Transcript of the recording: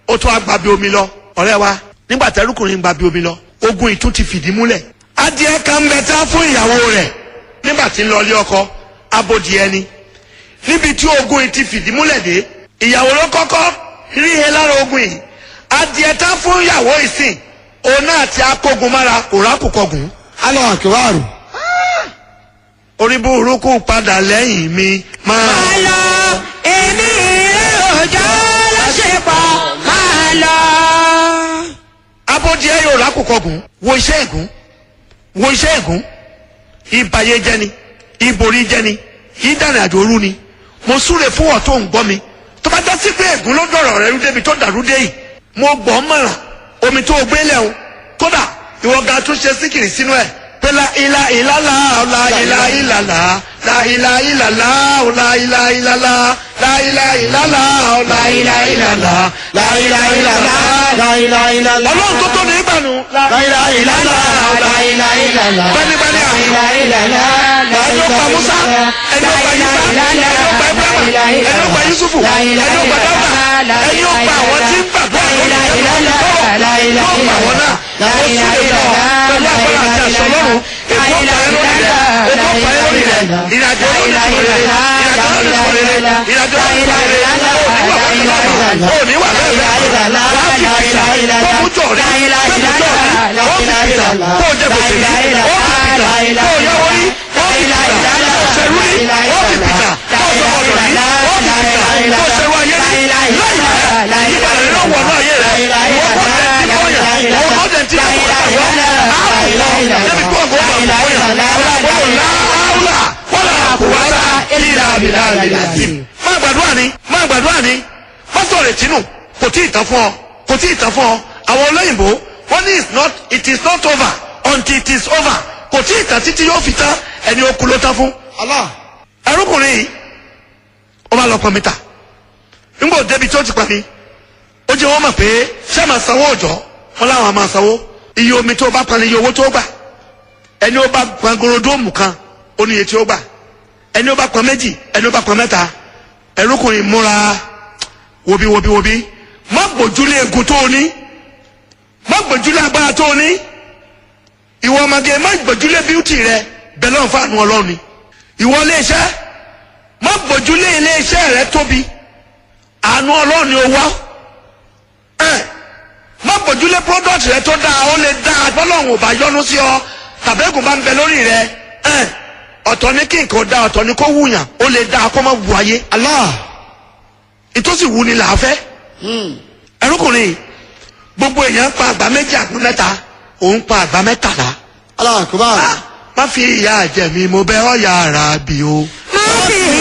ó tún agba bí omi lọ ọ̀rẹ́ wa nígbà tẹ́rùkùnrin gba bí omi lọ ogun ìtún ti fìdí múlẹ̀ adìẹ kan ń bẹ tá fún ìyàwó rẹ̀ nígbà tí ń lọ ilé ọkọ abodìẹ ni níbi tí ogun yìí ti fìdí múlẹ̀ dé ìyàwó ló kọ́kọ́ rí he lára ogun yìí adìẹ tá fún ìyàwó ìsìn òun náà ti akógun mára kò rákùkọgùn Allahu akbar. orí burúkú padà lẹ́yìn mi máa. máa lọ èmi rẹ òjò láṣepọ̀ máa lọ. abodìẹ yóò rákùkọgùn wo iṣẹ́ ègún wo iṣẹ́ ègún ìbàyé jẹni ìborí jẹni ìdánilàjò òru ni mo súre fún ọ tó ń gbọ́ mi tó bá dá sí pé ègún ló dọ̀rọ̀ rẹ rú débi tó dàrú dé yìí mo gbọ́ mọ̀ràn omi tó o gbé lẹ́hùn kódà ìwọ ga tún ṣe síkìrì sínú ẹ̀ pé la ilà ìlàlà la ilà ìlàlà la ilà ìlàlà la ilà ìlàlà la ilà ìlàlà la ilà ìlàlà la ilà ìlàlà La ilaha illallah. ọlọ́run tó tó ní ìgbàanu la La ilaha illallah. La ilaha illallah. bẹ́ẹ̀ni àmì La ilaha illallah. ẹni ó pa musa ẹni ó pa yisa ẹni ó pa ibrahima ẹni ó pa yusufu ẹni ó pa dáúdà ẹni ó pa àwọn tí ń gbàdúrà lórí ìjọba yóò pa àwọn náà ó sì lè fọ pẹ̀lú agbára àti àṣọ lọ́rùn èkó pa ẹ lórí rẹ èkó pa ẹ lórí rẹ ìrìnàjò lórí rẹ ìrìnàjò lórí rẹ ìrìnàjò lórí rẹ òní wà bẹ́ẹ̀ bẹ́ẹ̀ wàá fi pìtà kó mú jọ̀ rí kó mú jọ̀ rí ó fi pìtà kó jẹ gbèsè rí ó fi pìtà kó yáwó rí ó fi pìtà kó ṣerú rí ó fi pìtà kó sọmọdọ̀ rí ó fi pìtà kó ṣerú ayé rí láì bẹ́ẹ̀ ìyípadà rẹ̀ lọ́wọ́ náà yé rẹ̀ ìwọ́n kọ́ tẹ̀ tí kò yà ìwọ́n kọ́ tẹ̀ tí kò yà wọ́n àwọ̀ débi kó ọ̀gbọ́n bá wọ́n yà wọ́n láwùlà wọ́n là kó wá sá ìlà àbílà àbílà sí. má gbàdúrà ni má gbàdúrà ni má sọ̀rọ̀ tínú kò tí ì tán fún ọ kò tí ì tán fún ọ àwọn olóyìnbó wọ́n ní it's not it is not over until it is over kò tí ì tán títí yóò fi tán ẹni ó kú ló tán fún. Allah. ẹrúkùnrin yìí ó bá lọ pọn mítà nígbà ó débi tí ó ti pa mi ó jẹ́ wọ́n mọ̀ pé ṣé màá sanwó òjọ́ wọn láwọn máa sanwó iye omi tó bá pan ni iye owó tó gbà ẹni ó bá pan gorodóòmù kan ó ní iye tí ó gbà ẹni ó bá pan méjì ẹni ó bá pan mẹ́ta ẹrúkùnrin múra wobi wobi wobi má gbójúlé egun tó o ní má gbójúlé agbára tó o ní ìwọ ọmọge má gbójúlé bíútì rẹ bẹ́ẹ̀ lọ́n fàánù ọlọ́run ni ìwọ iléeṣẹ́ má gbójúlé iléeṣẹ́ rẹ tóbi àánú ọlọ́run ni ó wá ẹ má gbójúlé product rẹ tó dáa ó lè dáa bọ́lọ́run ò bá yọ́nú sí ọ tàbẹ́gùn bá ń bẹ lórí rẹ ẹ ọ̀tọ̀ ní kí nǹkan dáa ọ̀tọ̀ ní kó wùyàn ó lè dáa kó má wù ayé Allah. ìtòsí wù ni là á fẹ́ ẹrúkùnrin gbogbo èèyàn pa àgbà méjì àgbà mẹ́ta òun pa àgbà mẹ́tàlá Allahu akbar. Ah, má fi ìyà jẹ mi mo bẹ̀ ọ́ yàrá bí o. má fi